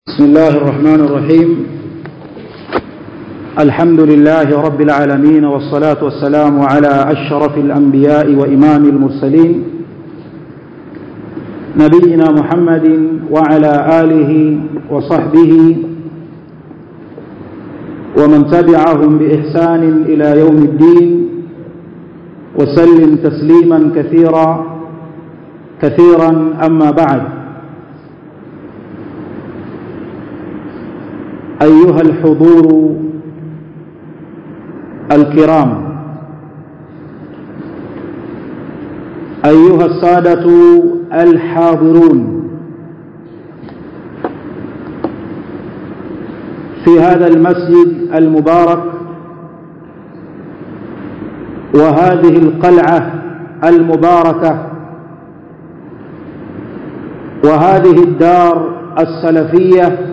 بسم الله الرحمن الرحيم الحمد لله رب العالمين والصلاة والسلام على أشرف الأنبياء وإمام المرسلين نبينا محمد وعلى آله وصحبه ومن تبعهم بإحسان إلى يوم الدين وسلم تسليما كثيرا كثيرا أما بعد أيها الحضور الكرام أيها السادة الحاضرون في هذا المسجد المبارك وهذه القلعة المباركة وهذه الدار السلفيه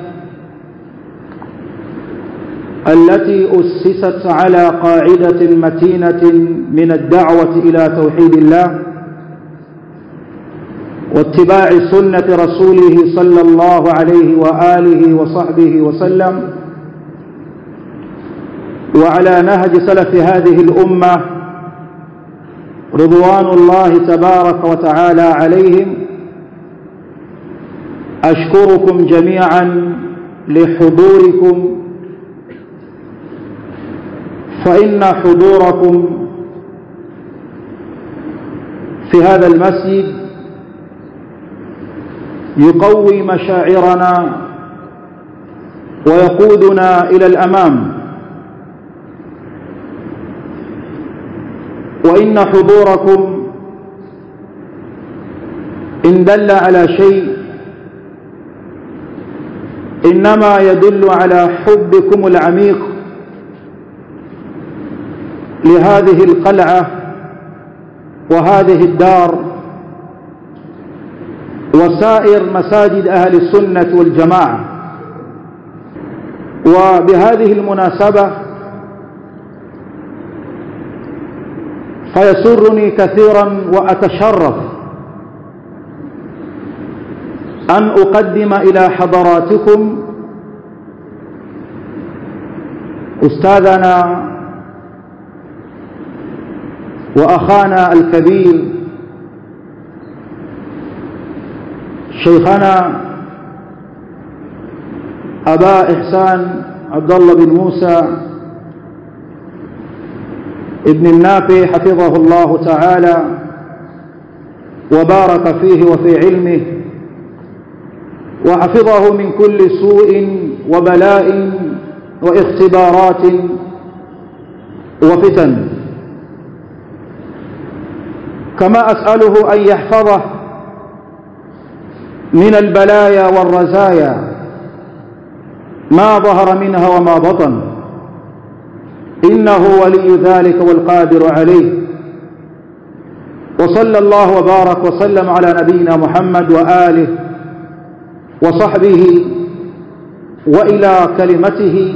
التي أسست على قاعدة متينة من الدعوة إلى توحيد الله واتباع سنة رسوله صلى الله عليه وآله وصحبه وسلم وعلى نهج سلف هذه الأمة رضوان الله تبارك وتعالى عليهم أشكركم جميعا لحضوركم فإن حضوركم في هذا المسجد يقوي مشاعرنا ويقودنا إلى الأمام وإن حضوركم إن دل على شيء إنما يدل على حبكم العميق لهذه القلعة وهذه الدار وسائر مساجد أهل السنة والجماعة وبهذه المناسبة فيسرني كثيرا وأتشرف أن أقدم إلى حضراتكم أستاذنا وأخانا الكبير شيخنا أبا إحسان عبد الله بن موسى ابن النافع حفظه الله تعالى وبارك فيه وفي علمه وحفظه من كل سوء وبلاء واختبارات وفتن كما أسأله أن يحفظه من البلايا والرزايا ما ظهر منها وما بطن إنه ولي ذلك والقادر عليه وصلى الله وبارك وسلم على نبينا محمد وآله وصحبه وإلى كلمته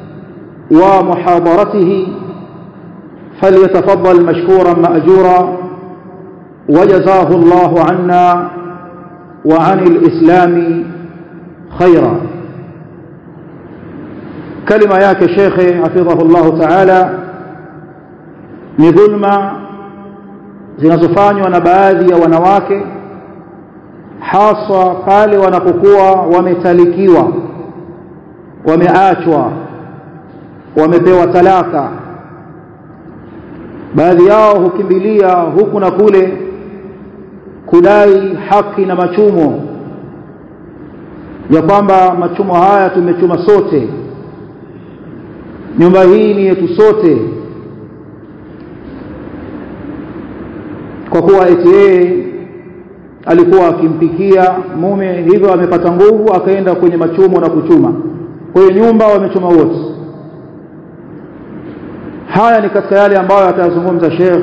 ومحاضرته فليتفضل مشكورا مأجورا وجزاه الله عنا وعن الإسلام خيرا كلمة yake shekhe hafidhahu Allah ta'ala ni dhulma zinazofanywa na baadhi ya wanawake haswa pale wanapokuwa wametalikiwa wameachwa wamepewa talaka baadhi yao hukimbilia huku na kule kudai haki na machumo ya kwamba machumo haya tumechuma sote nyumba hii ni yetu sote kwa kuwa eti yeye alikuwa akimpikia mume hivyo amepata nguvu akaenda kwenye machumo na kuchuma kwa hiyo nyumba wamechuma wote haya ni katika yale ambayo atayazungumza Sheikh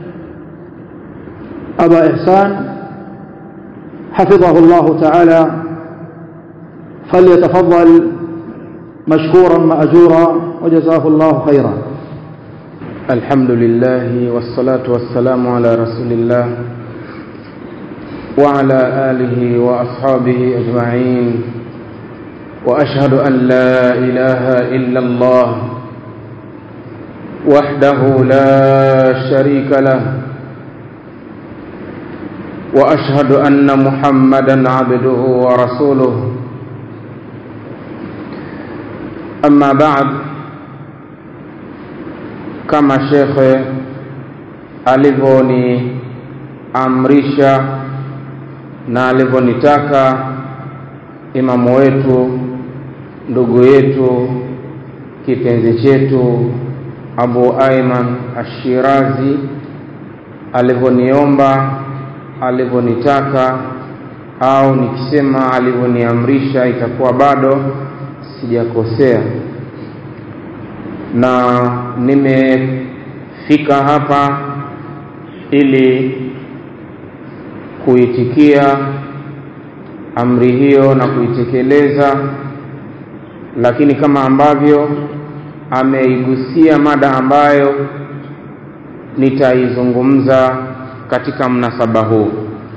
Aba Ihsan حفظه الله تعالى فليتفضل مشكورا مأجورا وجزاه الله خيرا الحمد لله والصلاة والسلام على رسول الله وعلى آله وأصحابه أجمعين واشهد ان لا اله الا الله وحده لا شريك له واشهد ان محمدا عبده ورسوله اما بعد kama shekhe alivyoniamrisha na alivyonitaka imamu wetu ndugu yetu kipenzi chetu abu aiman ashirazi alivyoniomba alivyonitaka au nikisema alivyoniamrisha itakuwa bado sijakosea na nimefika hapa ili kuitikia amri hiyo na kuitekeleza lakini kama ambavyo ameigusia mada ambayo nitaizungumza katika mnasaba huu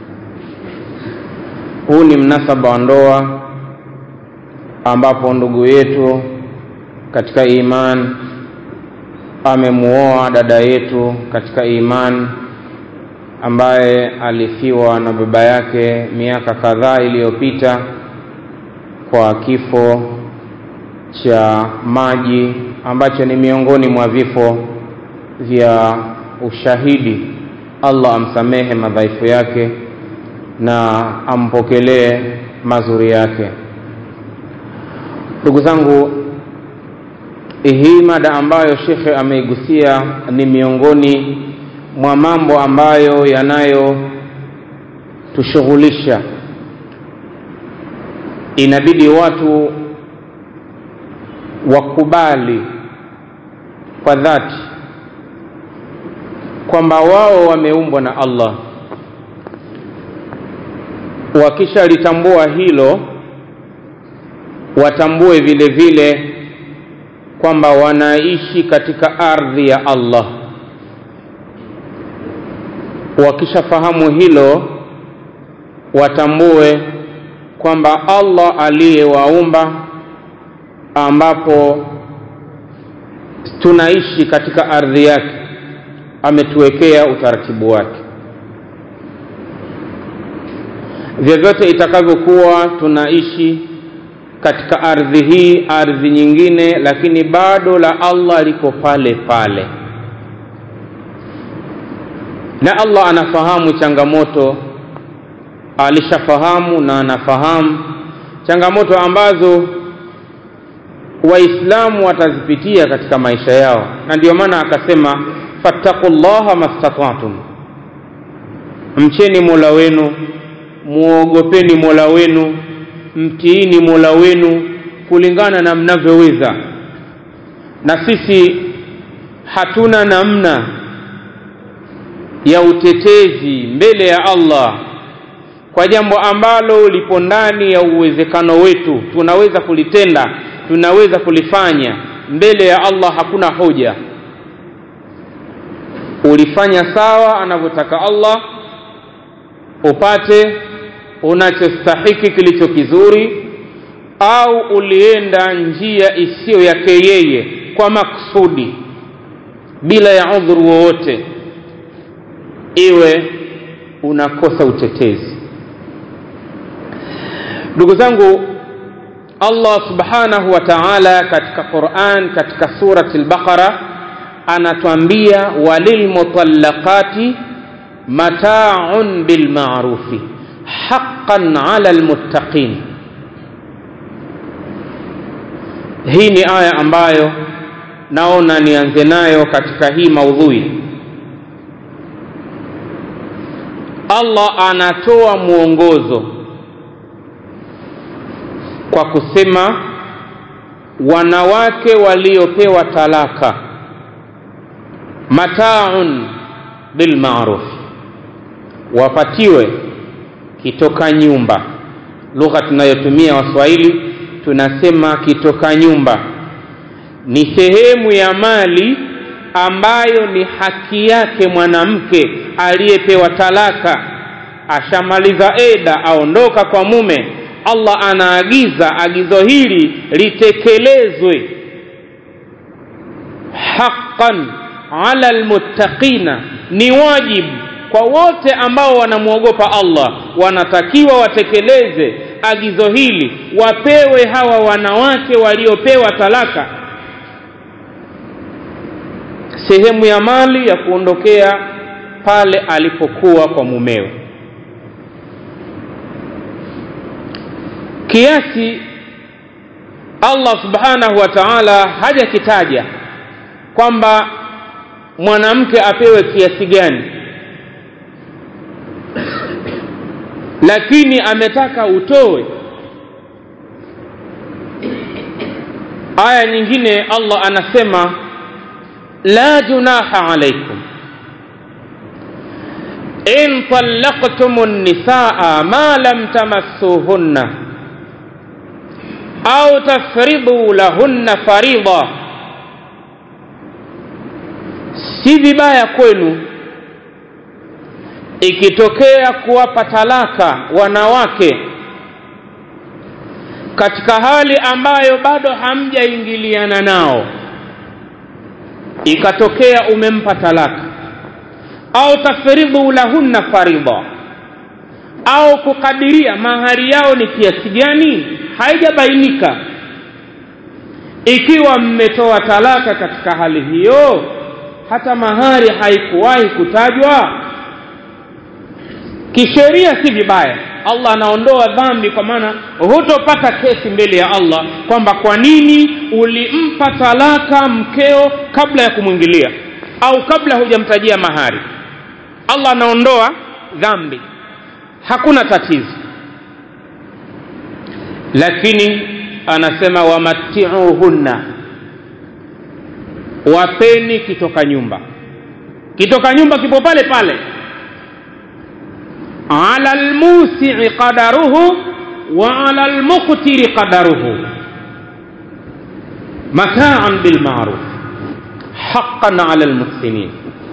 huu ni mnasaba wa ndoa ambapo ndugu yetu katika iman amemuoa dada yetu katika iman ambaye alifiwa na baba yake miaka kadhaa iliyopita kwa kifo cha maji ambacho ni miongoni mwa vifo vya ushahidi allah amsamehe madhaifu yake na ampokelee mazuri yake ndugu zangu hii mada ambayo shekhe ameigusia ni miongoni mwa mambo ambayo yanayotushughulisha inabidi watu wakubali kwa dhati kwamba wao wameumbwa na allah wakishalitambua hilo watambue vile vile kwamba wanaishi katika ardhi ya allah wakishafahamu hilo watambue kwamba allah aliyewaumba ambapo tunaishi katika ardhi yake ametuwekea utaratibu wake vyovyote itakavyokuwa tunaishi katika ardhi hii ardhi nyingine lakini bado la allah liko pale pale na allah anafahamu changamoto alishafahamu na anafahamu changamoto ambazo waislamu watazipitia katika maisha yao na ndio maana akasema fattaku llaha mastatatum mcheni mola wenu muogopeni mola wenu mtiini mola wenu kulingana na mnavyoweza na sisi hatuna namna ya utetezi mbele ya allah kwa jambo ambalo lipo ndani ya uwezekano wetu tunaweza kulitenda tunaweza kulifanya mbele ya allah hakuna hoja ulifanya sawa anavyotaka allah upate unachostahiki kilicho kizuri au ulienda njia isiyo yake yeye kwa maksudi bila ya udhuru wowote iwe unakosa utetezi ndugu zangu allah subhanahu wa taala katika quran katika surati lbaqara anatwambia walilmutallaqati mataun bilmarufi haqan ala lmuttaqin hii ni aya ambayo naona nianze nayo katika hii maudhui allah anatoa mwongozo kwa kusema wanawake waliopewa talaka mataun bilmaruf wapatiwe kitoka nyumba lugha tunayotumia waswahili tunasema kitoka nyumba ni sehemu ya mali ambayo ni haki yake mwanamke aliyepewa talaka ashamaliza eda aondoka kwa mume allah anaagiza agizo hili litekelezwe haqqan ala almuttaqina ni wajibu kwa wote ambao wanamwogopa allah wanatakiwa watekeleze agizo hili wapewe hawa wanawake waliopewa talaka sehemu ya mali ya kuondokea pale alipokuwa kwa mumewe kiasi allah subhanahu wa taala hajakitaja kwamba mwanamke apewe kiasi gani lakini ametaka utoe aya nyingine allah anasema la junaha alaikum in talaqtum nisaa ma lam tamassuhunna au tafridu lahunna farida si vibaya kwenu ikitokea kuwapa talaka wanawake katika hali ambayo bado hamjaingiliana nao ikatokea umempa talaka au tafridhu lahunna faridha au kukadiria mahari yao ni kiasi gani haijabainika ikiwa mmetoa talaka katika hali hiyo hata mahari haikuwahi kutajwa kisheria si vibaya allah anaondoa dhambi kwa maana hutopata kesi mbele ya allah kwamba kwa nini ulimpa talaka mkeo kabla ya kumwingilia au kabla hujamtajia mahari allah anaondoa dhambi hakuna tatizo lakini anasema wamatiuhunna wapeni kitoka nyumba kitoka nyumba kipo pale pale ala lmusii qadaruhu wa ala lmuqtiri qadaruhu mataan bilmaruf haqan ala lmuhsinin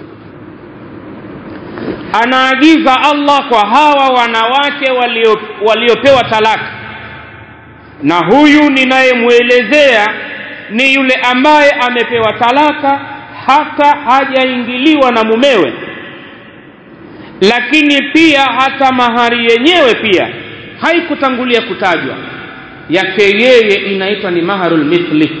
anaagiza allah kwa hawa wanawake walio, waliopewa talaka na huyu ninayemwelezea ni yule ambaye amepewa talaka hata hajaingiliwa na mumewe lakini pia hata mahari yenyewe pia haikutangulia kutajwa yake yeye inaitwa ni maharul mithli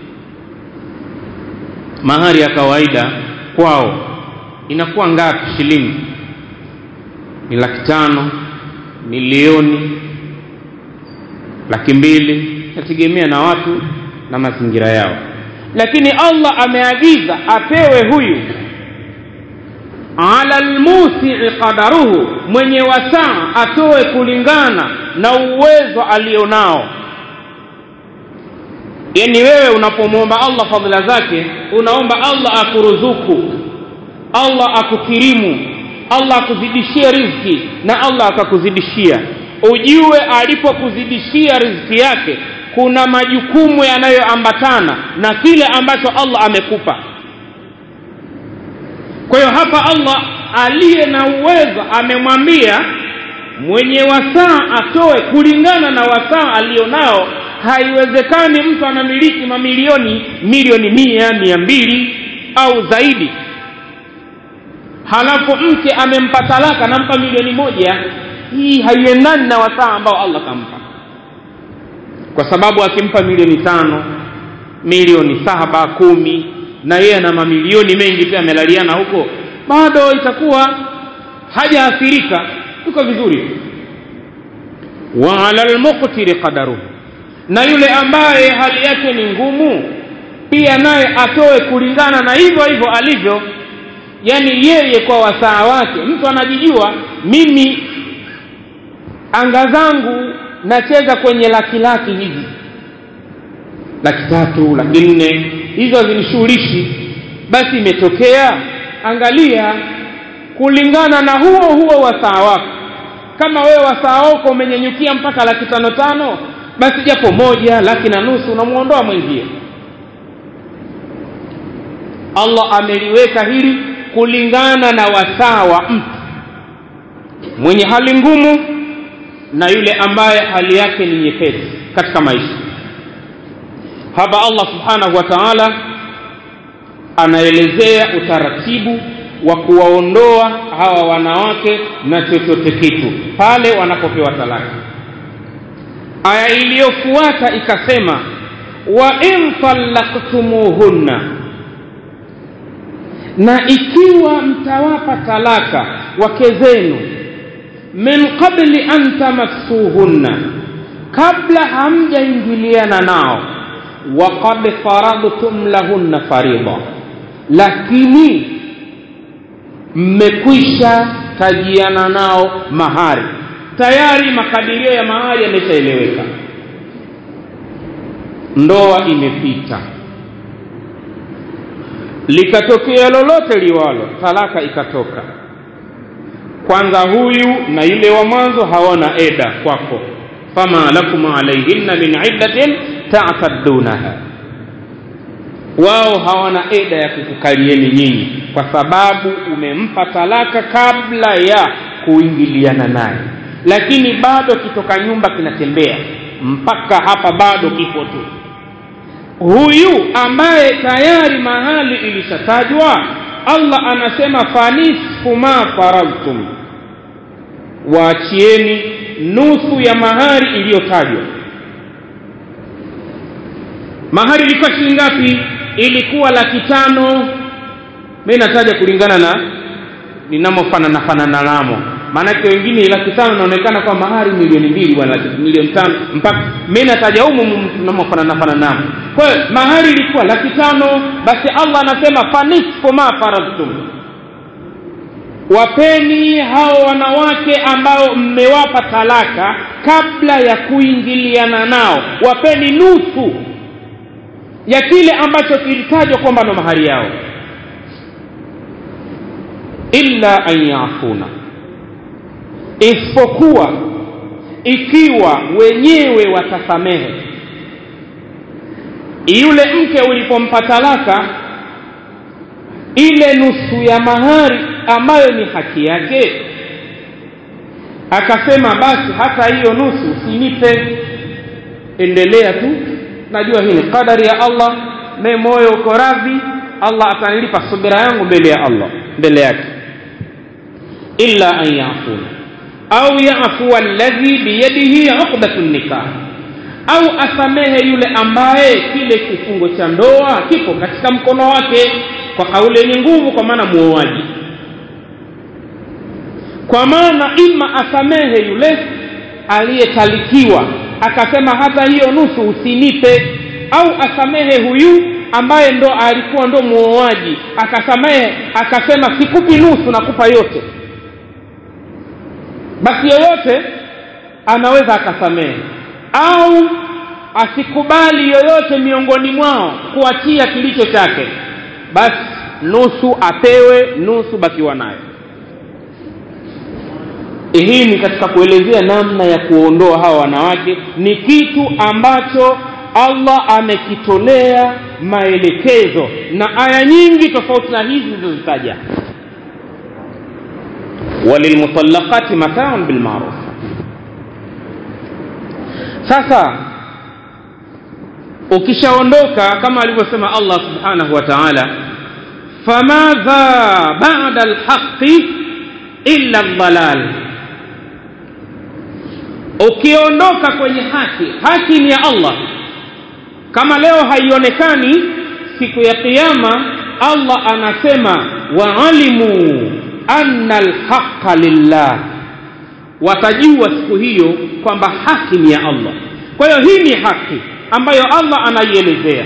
mahari ya kawaida kwao inakuwa ngapi shilingi ni laki tano milioni laki mbili nategemea na watu na mazingira yao lakini allah ameagiza apewe huyu ala lmusii qadaruhu mwenye wasaa atoe kulingana na uwezo alionao yani wewe unapomwomba allah fadhila zake unaomba allah akuruzuku allah akukirimu allah akuzidishie riziki na allah akakuzidishia ujue alipokuzidishia riziki yake kuna majukumu yanayoambatana na kile ambacho allah amekupa kwa hiyo hapa allah aliye na uwezo amemwambia mwenye wasaa atoe kulingana na wasaa alionao haiwezekani mtu anamiliki mamilioni milioni mia mia mbili au zaidi halafu mke amempa talaka nampa milioni moja hii haiendani na wasaa ambao allah kampa kwa sababu akimpa milioni tano milioni saba kumi na yeye ana mamilioni mengi pia amelaliana huko bado itakuwa hajaathirika tuko vizuri wa ala lmuqtiri qadaruhu na yule ambaye hali yake ni ngumu pia naye atoe kulingana na hivyo hivyo alivyo yani yeye kwa wasaa wake mtu anajijua mimi anga zangu nacheza kwenye laki laki hivi laki tatu laki nne hizo hazinishughulishi basi imetokea angalia kulingana na huo huo wasaa wako kama wewe wasaa wako umenyenyukia mpaka laki tano tano basi japo moja laki na nusu unamwondoa mwenzie allah ameliweka hili kulingana na wasaa wa mtu mwenye hali ngumu na yule ambaye hali yake ni nyepesi katika maisha hapa allah subhanahu wa taala anaelezea utaratibu wa kuwaondoa hawa wanawake na chochote kitu pale wanapopewa talaka aya iliyofuata ikasema wa in tallaktumuhunna na ikiwa mtawapa talaka wake zenu min qabli an tamassuhunna kabla hamjaingiliana nao waqad faradtum lahunna farida lakini mmekwisha tajiana nao mahari tayari makadirio ya mahari yameshaeleweka ndoa imepita likatokea lolote liwalo talaka ikatoka kwanza huyu na yule wa mwanzo hawana eda kwako fama lakum alaihinna min iddatin tataddunaha wao hawana eda ya kukukalieni nyinyi kwa sababu umempa talaka kabla ya kuingiliana naye lakini bado kitoka nyumba kinatembea mpaka hapa bado kipo tu huyu ambaye tayari mahali ilishatajwa allah anasema fanisfu ma faradtum waachieni nusu ya mahari iliyotajwa mahari ilikuwa shilingi ngapi ilikuwa laki tano mi nataja kulingana na ninamofanana fanana namo maanake wengine laki tano inaonekana kwa mahari milioni mbili bwana milioni tano mpaka mi nataja humu tunamofanana fanana namo kwa hiyo mahari ilikuwa laki tano basi allah anasema fanisfu ma faradtum wapeni hao wanawake ambao mmewapa talaka kabla ya kuingiliana nao wapeni nusu ya kile ambacho kilitajwa kwamba ndo mahari yao illa an yafuna isipokuwa ikiwa wenyewe watasamehe yule mke ulipompa talaka ile nusu ya mahari ambayo ni haki yake akasema basi hata hiyo nusu usinipe endelea tu najua hii ni qadari ya allah me moyo uko radhi allah atanilipa subira yangu mbele ya allah mbele yake illa an yafuna au yafua alladhi biyadihi uqdatu nikah au asamehe yule ambaye kile kifungo cha ndoa kipo katika mkono wake kwa kauli yenye nguvu kwa maana muoaji kwa maana ima asamehe yule aliyetalikiwa akasema hata hiyo nusu usinipe au asamehe huyu ambaye ndo alikuwa ndo muoaji akasamehe akasema sikupi nusu nakupa yote basi yoyote anaweza akasamehe au asikubali yoyote miongoni mwao kuachia kilicho chake basi nusu apewe nusu bakiwa nayo hii ni katika kuelezea namna ya kuondoa hawa wanawake ni kitu ambacho allah amekitolea maelekezo na aya nyingi tofauti na hizi zilizozitaja walilmutallaqati mataun bilmaruf sasa ukishaondoka kama alivyosema allah subhanahu wa taala famadha bada lhaqi illa ldalal ukiondoka kwenye haki haki ni ya allah kama leo haionekani siku ya qiama allah anasema waalimu anna alhaqa lillah watajua siku hiyo kwamba haki ni ya allah kwa hiyo hii ni haki ambayo allah anaielezea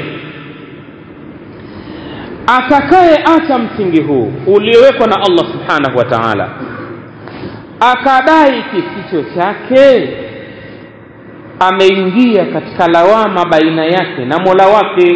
atakayeacha msingi huu uliowekwa na allah subhanahu wa taala akadai kisicho chake ameingia katika lawama baina yake na mola wake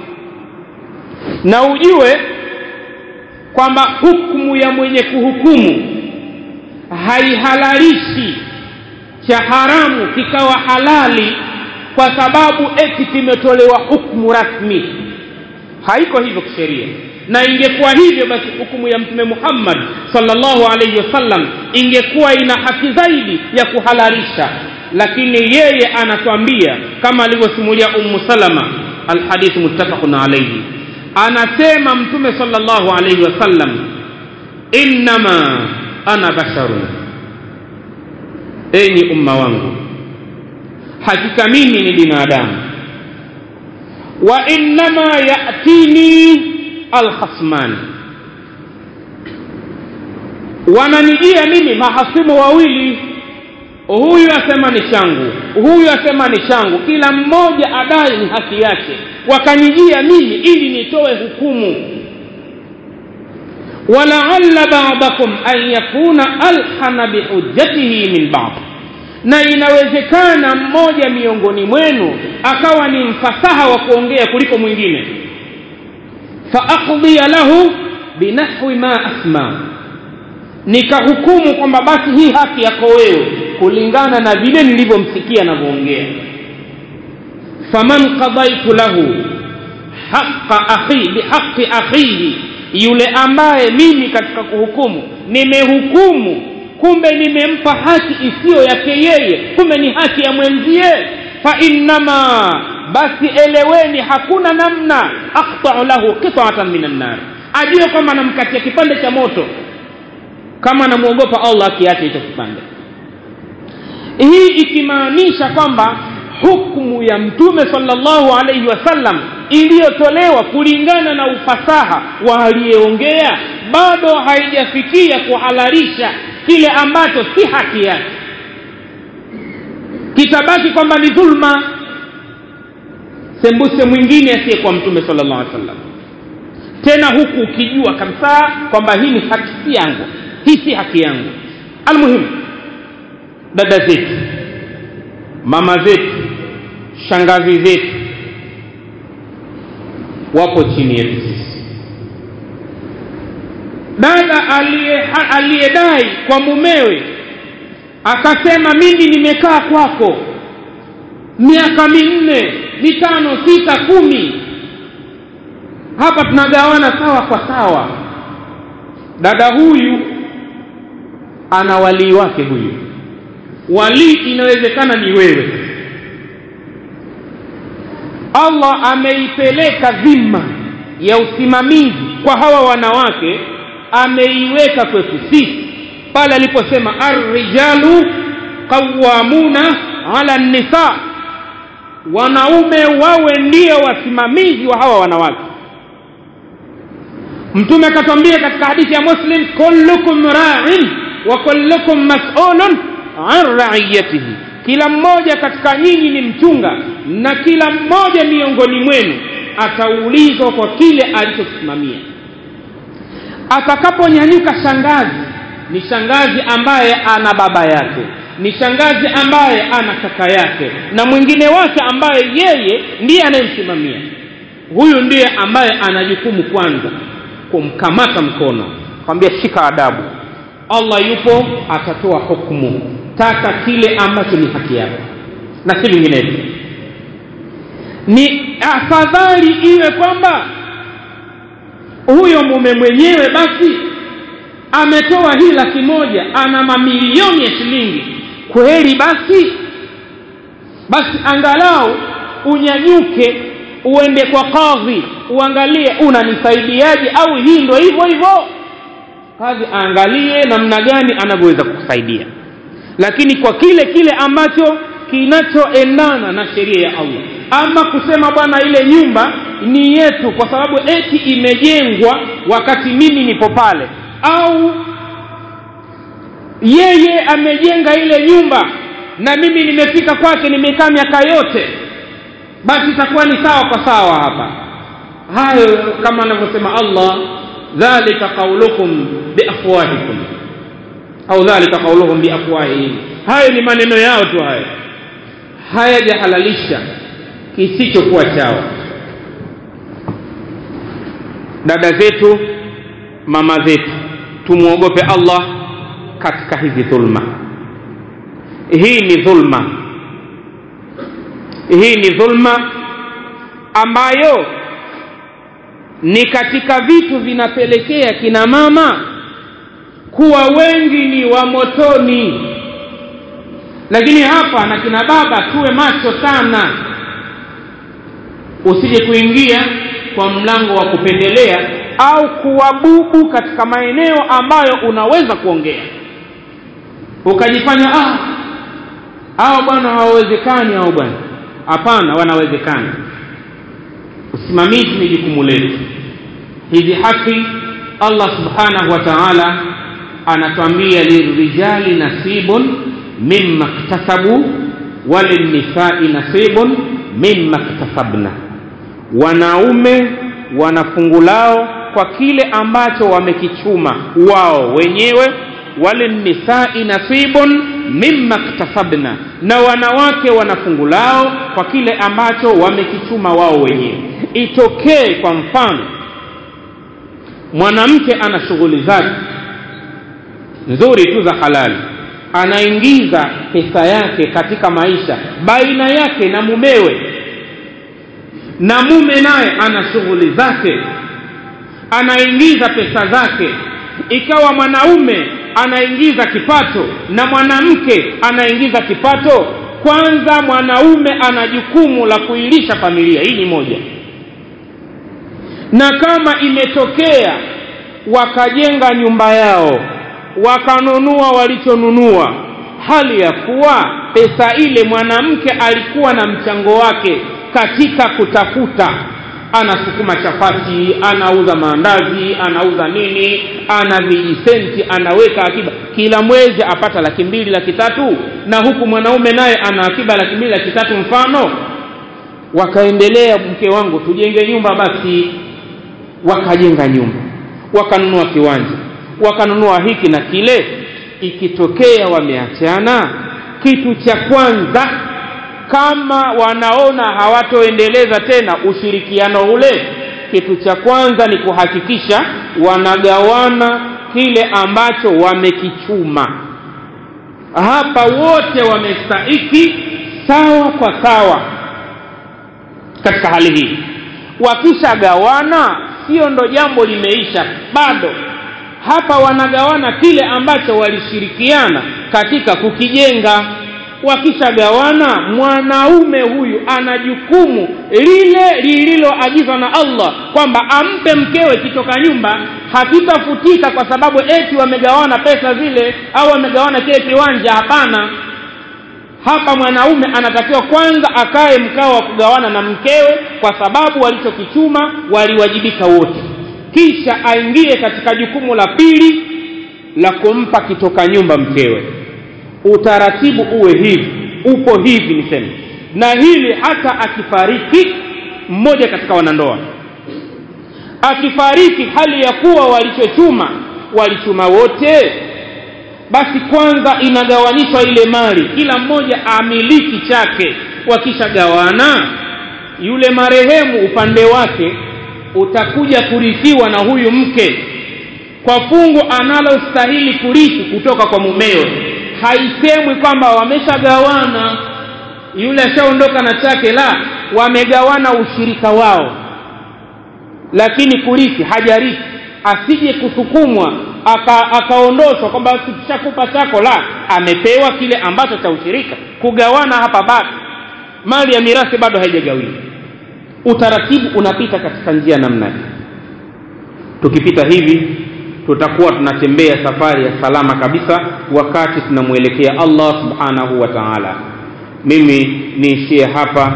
na ujue kwamba hukumu ya mwenye kuhukumu haihalalishi cha haramu kikawa halali kwa sababu eti kimetolewa hukumu rasmi haiko hivyo kisheria na ingekuwa hivyo basi hukumu ya mtume muhammad sallallahu alaihi wasallam ingekuwa ina haki zaidi ya kuhalalisha lakini yeye anatuambia kama alivyosimulia ummu salama alhadithu muttafaqun alaihi anasema mtume sallallahu alaihi wasallam innama ana basharun enyi umma wangu hakika mimi ni binadamu wa innama yatini alkhasmani wananijia mimi mahasimu wawili huyu asema ni changu huyu asema ni changu kila mmoja adai ni haki yake wakanijia mimi ili nitoe hukumu walaalla badakum an yakuna alhana bihujjatihi min bad na inawezekana mmoja miongoni mwenu akawa ni mfasaha wa kuongea kuliko mwingine faaqdiya lahu binahwi ma asma nikahukumu kwamba basi hii haki yako wewe kulingana na vile nilivyomsikia anavyoongea faman qadaitu lahu haqa akhi bihaqi akhihi yule ambaye mimi katika kuhukumu nimehukumu kumbe nimempa haki isiyo yake yeye kumbe ni haki ya mwenzie fa innama basi eleweni hakuna namna aqta'u lahu qita'atan minan nar ajue kwamba namkatia kipande cha moto kama anamwogopa allah akiacha hicho kipande hii ikimaanisha kwamba hukmu ya mtume sallallahu alaihi wasallam iliyotolewa kulingana na ufasaha wa aliyeongea bado haijafikia kuhalalisha kile ambacho si haki yake kitabaki kwamba ni dhulma sembuse mwingine asiyekuwa mtume sallallahu alaihi wasallam tena huku ukijua kabisa kwamba hii ni haki si yangu hii si haki yangu almuhimu dada zetu mama zetu shangazi zetu wapo chini yetu sisi dada aliyedai kwa mumewe akasema mimi nimekaa kwako miaka minne mitano sita kumi hapa tunagawana sawa kwa sawa dada huyu ana walii wake huyu walii inawezekana ni wewe allah ameipeleka dhima ya usimamizi kwa hawa wanawake ameiweka kwetu sisi pale aliposema arrijalu qawamuna ala nisa wanaume wawe ndio wasimamizi wa hawa wanawake mtume akatwambia katika hadithi ya muslim kullukum ra'in wa kullukum mas'ulun an ra'iyatihi kila mmoja katika nyinyi ni mchunga na kila mmoja miongoni mwenu ataulizwa kwa kile alichosimamia atakaponyanyuka shangazi ni shangazi ambaye ana baba yake ni shangazi ambaye ana kaka yake na mwingine wake ambaye yeye ndiye anayemsimamia huyu ndiye ambaye ana jukumu kwanza kumkamata mkono kwambia shika adabu allah yupo atatoa hukumu taka kile ambacho ni haki yako na si vinginevyo ni afadhali iwe kwamba huyo mume mwenyewe basi ametoa hii laki moja ana mamilioni ya shilingi kweli basi basi angalau unyanyuke uende kwa kadhi uangalie unanisaidiaje au hii ndo hivyo hivyo kadhi aangalie namna gani anavyoweza kukusaidia lakini kwa kile kile ambacho kinachoendana na sheria ya allah ama kusema bwana ile nyumba ni yetu kwa sababu eti imejengwa wakati mimi nipo pale au yeye amejenga ile nyumba na mimi nimefika kwake nimekaa miaka yote basi itakuwa ni sawa kwa sawa hapa hayo kama anavyosema allah dhalika qaulukum biafwahikum au dhalika qauluhum biafwahihim hayo ni maneno yao tu hayo hayajahalalisha kisichokuwa chao dada zetu mama zetu tumwogope allah katika hizi dhulma hii ni dhulma hii ni dhulma ambayo ni katika vitu vinapelekea kina mama kuwa wengi ni wa motoni lakini hapa na kina baba tuwe macho sana usije kuingia kwa mlango wa kupendelea au kuwabubu katika maeneo ambayo unaweza kuongea ukajifanya ah hao bwana hawawezekani hao bwana hapana wanawezekana usimamizi ni jukumu letu hizi haki allah subhanahu wa taala anatwambia lirijali nasibun mimma ktasabu walinisai nasibun mimma ktasabna wanaume wana fungu lao kwa kile ambacho wamekichuma wao wenyewe walinisai nasibun mimma ktasabna na wanawake wana fungu lao kwa kile ambacho wamekichuma wao wenyewe itokee kwa mfano mwanamke ana shughuli zake nzuri tu za halali anaingiza pesa yake katika maisha baina yake na mumewe na mume naye ana shughuli zake anaingiza pesa zake ikawa mwanaume anaingiza kipato na mwanamke anaingiza kipato kwanza mwanaume ana jukumu la kuilisha familia hii ni moja na kama imetokea wakajenga nyumba yao wakanunua walichonunua hali ya kuwa pesa ile mwanamke alikuwa na mchango wake katika kutafuta anasukuma chapati anauza maandazi anauza nini ana vijisenti anaweka akiba kila mwezi apata laki mbili laki tatu na huku mwanaume naye ana akiba laki mbili laki tatu mfano wakaendelea mke wangu tujenge nyumba basi wakajenga nyumba wakanunua kiwanja wakanunua hiki na kile ikitokea wameachana kitu cha kwanza kama wanaona hawatoendeleza tena ushirikiano ule kitu cha kwanza ni kuhakikisha wanagawana kile ambacho wamekichuma hapa wote wamestahiki sawa kwa sawa katika hali hii wakishagawana sio ndo jambo limeisha bado hapa wanagawana kile ambacho walishirikiana katika kukijenga wakishagawana mwanaume huyu ana jukumu lile lililoagizwa na allah kwamba ampe mkewe kitoka nyumba hakitafutika kwa sababu eti wamegawana pesa zile au wamegawana kile kiwanja hapana hapa mwanaume anatakiwa kwanza akae mkao wa kugawana na mkewe kwa sababu walichokichuma waliwajibika wote kisha aingie katika jukumu la pili la kumpa kitoka nyumba mkewe utaratibu uwe hivi upo hivi niseme na hili hata akifariki mmoja katika wanandoa akifariki hali ya kuwa walichochuma walichuma wote basi kwanza inagawanishwa ile mali kila mmoja amiliki chake wakishagawana yule marehemu upande wake utakuja kurithiwa na huyu mke kwa fungu analostahili kurithi kutoka kwa mumewe haisemwi kwamba wameshagawana yule ashaondoka na chake la wamegawana ushirika wao lakini kurithi hajarithi asije kusukumwa akaondoshwa aka kwamba tukishakupa chako la amepewa kile ambacho cha ushirika kugawana hapa bado mali ya mirathi bado haijagawiwa utaratibu unapita katika njia namna hii tukipita hivi tutakuwa tunatembea safari ya salama kabisa wakati tunamwelekea allah subhanahu wa taala mimi niishie hapa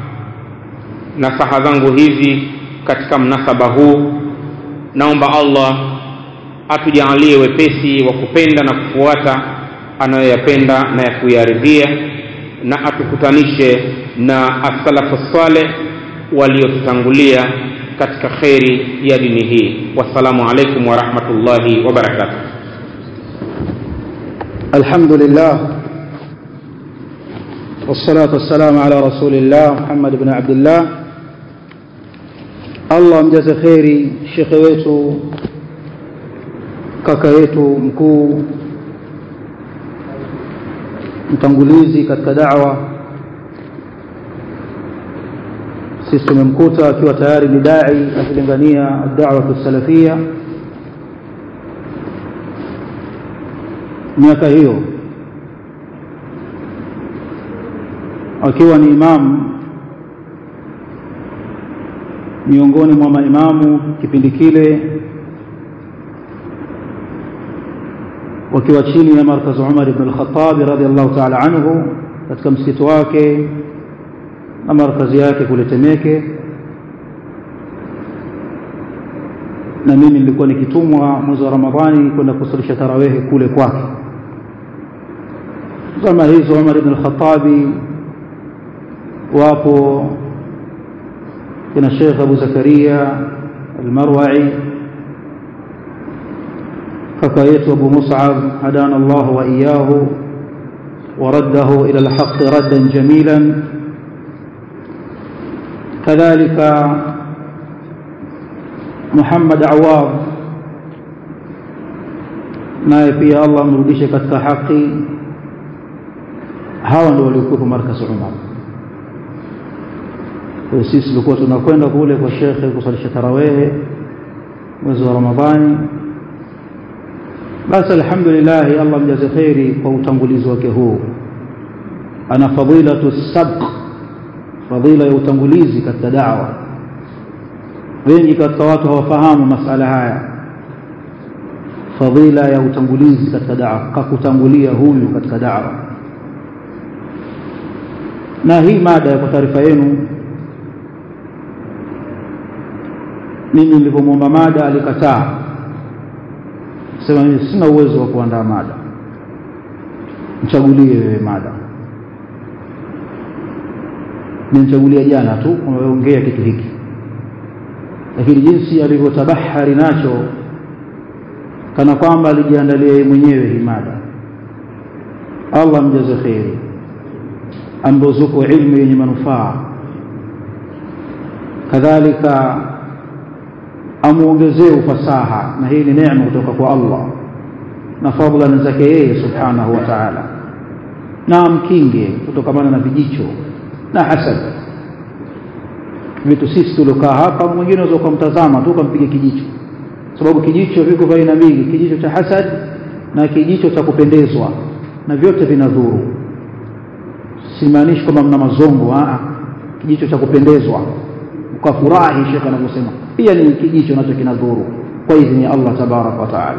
nasaha zangu hizi katika mnasaba huu naomba allah atujaalie wepesi wa kupenda na kufuata anayoyapenda na ya kuyaridhia na atukutanishe na asalafu saleh waliotutangulia katika kheri ya dini hii wassalamu alaikum warahmatullahi wabarakatuh الحمد لله والصلاة والسلام على رسول الله محمد بن عبد الله Allah mjaze kheri shekhe wetu kaka yetu mkuu mtangulizi katika da'wa sisi tumemkuta akiwa tayari ni dai akilingania da'wa salafia miaka hiyo akiwa ni imamu miongoni mwa maimamu kipindi kile wakiwa chini ya markaz Umar ibn al-Khattab radhiallahu ta'ala anhu katika msikiti wake na markazi yake kule Temeke na mimi nilikuwa nikitumwa mwezi wa Ramadhani kwenda kusalisha tarawehe kule kwake zama hizo Umar ibn al-Khattab wapo kina Sheikh Abu Zakaria al-Marwa'i kaka yetu Abu Mus'ab hadana Allah wa iyyahu ورده إلى الحق ردا جميلا كذلك محمد عواض naye pia Allah amrudishe katika haki hawa ndio waliokuwa markaz Umar kwa sisi tulikuwa tunakwenda kule kwa shekhe kusalisha tarawehe mwezi wa Ramadhani basi alhamdulillah Allah mjaze khairi kwa utangulizi wake huu ana fadilatu sabq fadila ya utangulizi katika da'wa wengi katika watu hawafahamu masala haya fadila ya utangulizi katika da'wa kakutangulia huyu katika da'wa na hii mada kwa taarifa yenu mimi nilipomwomba mada alikataa sema mimi sina uwezo wa kuandaa mada mchagulie wewe mada nimchagulia jana tu umeongea kitu hiki lakini jinsi alivyotabahari nacho kana kwamba alijiandalia yeye mwenyewe hii mada Allah mjaze kheri amruzuku ilmu yenye manufaa kadhalika amuongezee ufasaha na hii ni neema kutoka kwa Allah na fadhila zake yeye subhanahu wa ta'ala na amkinge kutokamana na vijicho na hasad vitu sisi tuliokaa hapa mwingine unaweza kumtazama tu ukampiga kijicho sababu kijicho viko vya aina mbili kijicho cha hasad na kijicho cha kupendezwa na vyote vinadhuru simaanishi kwamba mna mazongo a kijicho cha kupendezwa ukafurahi shekhe anavyosema pia ni kijicho nacho kinadhuru kwa idhini ya Allah tabarak wa taala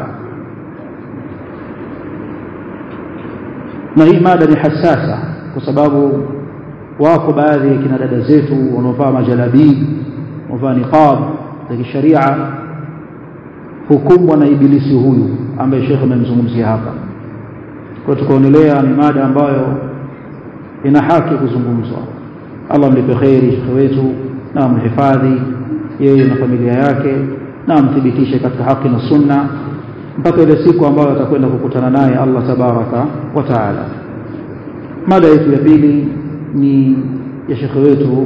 na hii mada ni hasasa kwa sababu wako baadhi ya kina dada zetu wanaovaa majalabib wanaovaa niqab za kisharia hukumbwa na ibilisi huyu ambaye shekhe amemzungumzia hapa kwa tukaonelea ni mada ambayo ina haki kuzungumzwa Allah mlipe kheri shekhe wetu na amhifadhi yeye na familia yake na amthibitishe katika haki na sunna mpaka ile siku ambayo atakwenda kukutana naye Allah tabaraka wa taala mada yetu ya pili ni ya shekhe wetu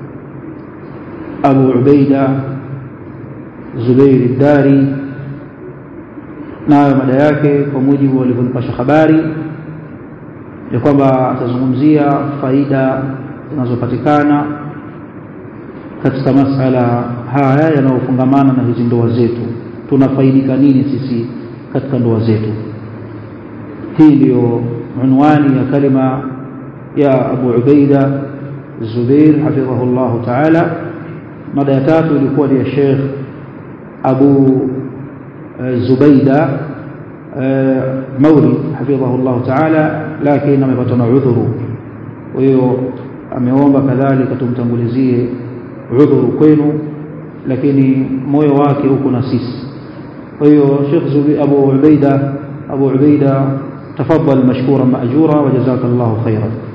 Abu Ubaida Zubair Dari nayo mada yake kwa mujibu walivyonipasha habari ya kwamba atazungumzia faida zinazopatikana katika masala haya yanayofungamana na hizi ndoa zetu tunafaidika nini sisi katika ndoa zetu hii ndiyo unwani ya kalima ya Abu Ubaida Zubair hafidhahu Allah Ta'ala mada ya tatu ilikuwa ni ya Sheikh Abu Zubaida Maulid hafidhahu Allah Ta'ala lakini amepata na udhuru kwa hiyo ameomba kadhalika tumtangulizie udhuru kwenu lakini moyo wake uko na sisi kwa hiyo Sheikh Zubi Abu Ubaida Abu Ubaida تفضل مشكورا مأجورا وجزاك الله خيرا